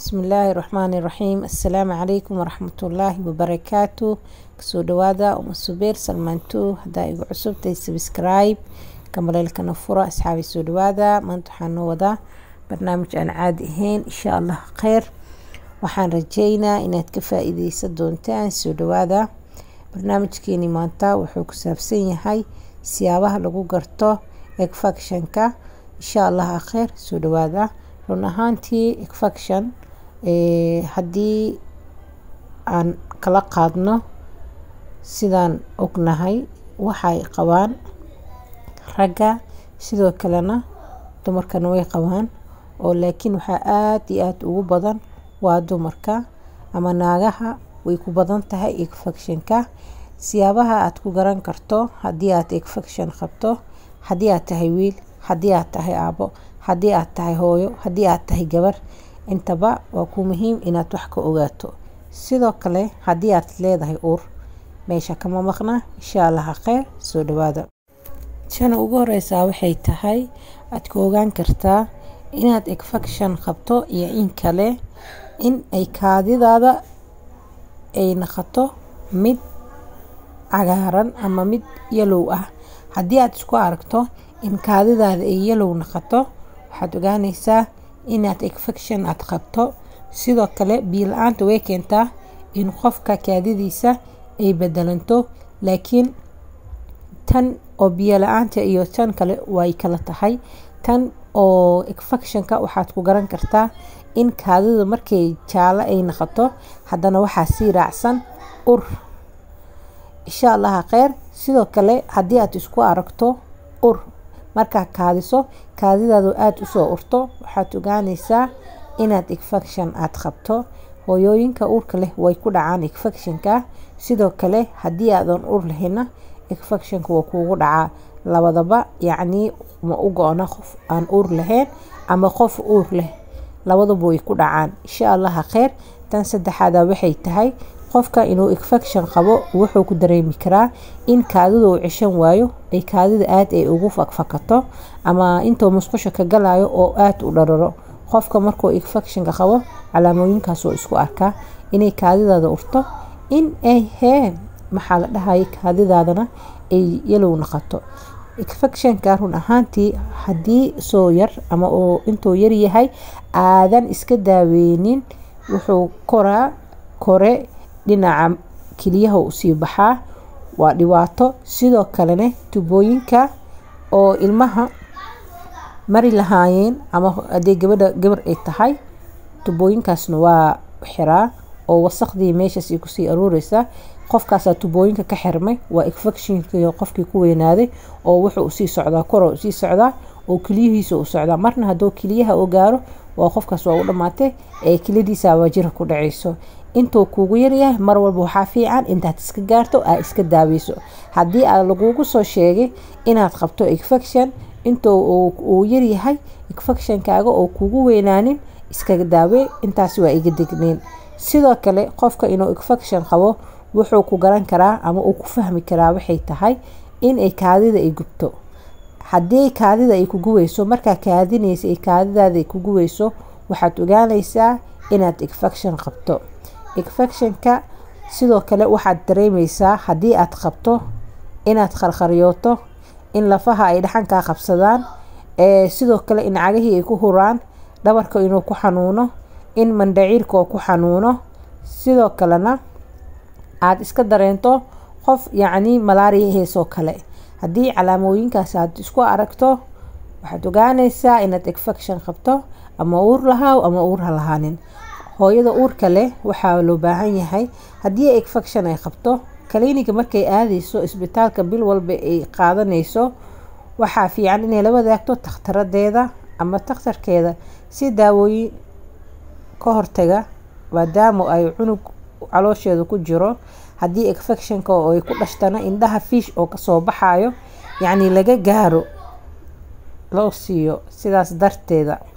bismillaahi raxmaani raxiim assalaamu calaykum waraxmatullaahi wabarakaatu kasoo dhawaada uma subeer salmaanto haddaa igu cusubtay subscribe kamaleelkana fura asxaabi soo dhawaada maanta waxaan noo wadaa barnaamij aan caadi ahayn insha allah kheyr waxaan rajeynaa inaad ka faa-iideysan doontaan soo dhawaada barnaamijkeeni maanta wuxuu ku saabsan yahay siyaabaha lagu garto egfactionka insha allah kheyr soo dhawaada run ahaantii egfaction haddii aan kala qaadno sidaan ognahay waxay qabaan ragga sidoo kalena dumarkana way qabaan oo laakiin waxaa aada iyo aada ugu badan waa dumarka ama naagaha way ku badan tahay egfactionka siyaabaha aada ku garan karto haddii aad egfaction qabto haddii aad tahay wiil haddii aad tahay aabo haddii aad tahay hooyo haddii aad tahay gabar intaba waa ku muhiim inaad wax ka ogaato sidoo kale haddii aad leedahay uur meesha kama maqna insha allaha kheyr soo dhawaada shana ugu horeysaa waxay tahay aad ka ogaan kartaa inaad egfaction qabto iyo in kale in ay kaadidaada ay naqato mid cagaaran ama mid yalow ah haddii aad isku aragto in kaadidaada ay yalow naqato waxaad ogaaneysaa inaad egfaction aad qabto sidoo kale biila-aanta way keentaa in qofka kaadidiisa ay bedelanto laakiin tan oo biyo la-aanta iyo tan kale way kala tahay tan oo egfactionka waxaad ku garan kartaa in kaadida markay jaalo ay naqato haddana waxaa sii raacsan ur insha allaha kheyr sidoo kale haddii aad isku aragto ur markaa kaadiso kaadidaadu aada usoo urto waxaad ogaaneysaa inaad egfaction aada qabto hooyooyinka uurka leh way ku dhacaan egfactionka sidoo kale haddii aadan ur lahayna egfactionka waa kuugu dhacaa labadaba yacnii ma u go-na qof aan uur lahayn ama qof uur leh labaduba way ku dhacaan insha allaha kheyr tan saddexaada waxay tahay qofka inuu egfaction qabo wuxuu ku dareemi karaa in kaadida uu ceshan waayo ay kaadida aada ay ugu fakfakato ama intuu musqusha ka galayo oo aada u dhararo qofka markuu egfactionka qabo calaamooyinkaasoo isku arkaa inay kaadidaada urto in ay hee maxaa la dhahaya kaadidaadana ay yalow naqato egfactionka run ahaantii haddii soo yar ama uu intuu yaryahay aadan iska daaweynin wuxuu koraa kore dhinaca keliyaha usii baxaa waa dhibaato sidoo kalena tubooyinka oo ilmaha mari lahaayeen ama haddii gabadha gabar ay tahay tubooyinkaasna waa xiraa oo wasaqdii meeshaas ay kusii aruureysaa qofkaasaa tubooyinka ka xirmay waa egfactionkii qofkii ku weynaaday oo wuxuu usii socdaa koro usii socdaa oo keliyihiisa u socdaa marna hadduu keliyaha u gaaro waa qofkaas waa u dhamaatay ee keliyadiisa waa jira ku dhaceyso intuu kuugu yaryahay mar walba waxaa fiican intaad iska gaarto aa iska daaweyso haddii aa lagugu soo sheegay inaad qabto egfaction intuu uu yaryahay egfactionkaaga oo kugu weynaanin iskaga daawey intaasi waa iga degneyn sidoo kale qofka inuu egfaction qabo wuxuu ku garan karaa ama uu ku fahmi karaa waxay tahay inay kaadida ay gubto haddii kaadida ay kuguweyso markaa kaadinaysa ay kaadidaada ay kuguweyso waxaad ogaaneysaa inaad egfaction qabto egfactionka sidoo kale waxaad dareemeysaa haddii aad qabto inaad qarqaryooto in lafaha ay dhaxankaa qabsadaan sidoo kale in cagahii ay ku huraan dhabarka inuu ku xanuuno in mandhaciirka oo ku xanuuno sidoo kalena aada iska dareento qof yacnii malaariya heesoo kale haddii calaamooyinkaas aad isku aragto waxaad ogaaneysaa inaad egfaction qabto ama uur lahaaw ama uur ha lahaanin hooyada uurka leh waxaa loo baahan yahay haddii egfaction ay qabto kaliiniga markay aadeyso isbitaalka bil walba ay qaadaneyso waxaa fiican inay la wadaagto takhtaradeeda ama takhtarkeeda si daawooyin ka hortaga maadaama ay cunug caloosheeda ku jiro haddii egfactionka oo ay ku dhashtana indhaha fiish oo kasoo baxayo yacni laga gaaro loo siiyo sidaas darteeda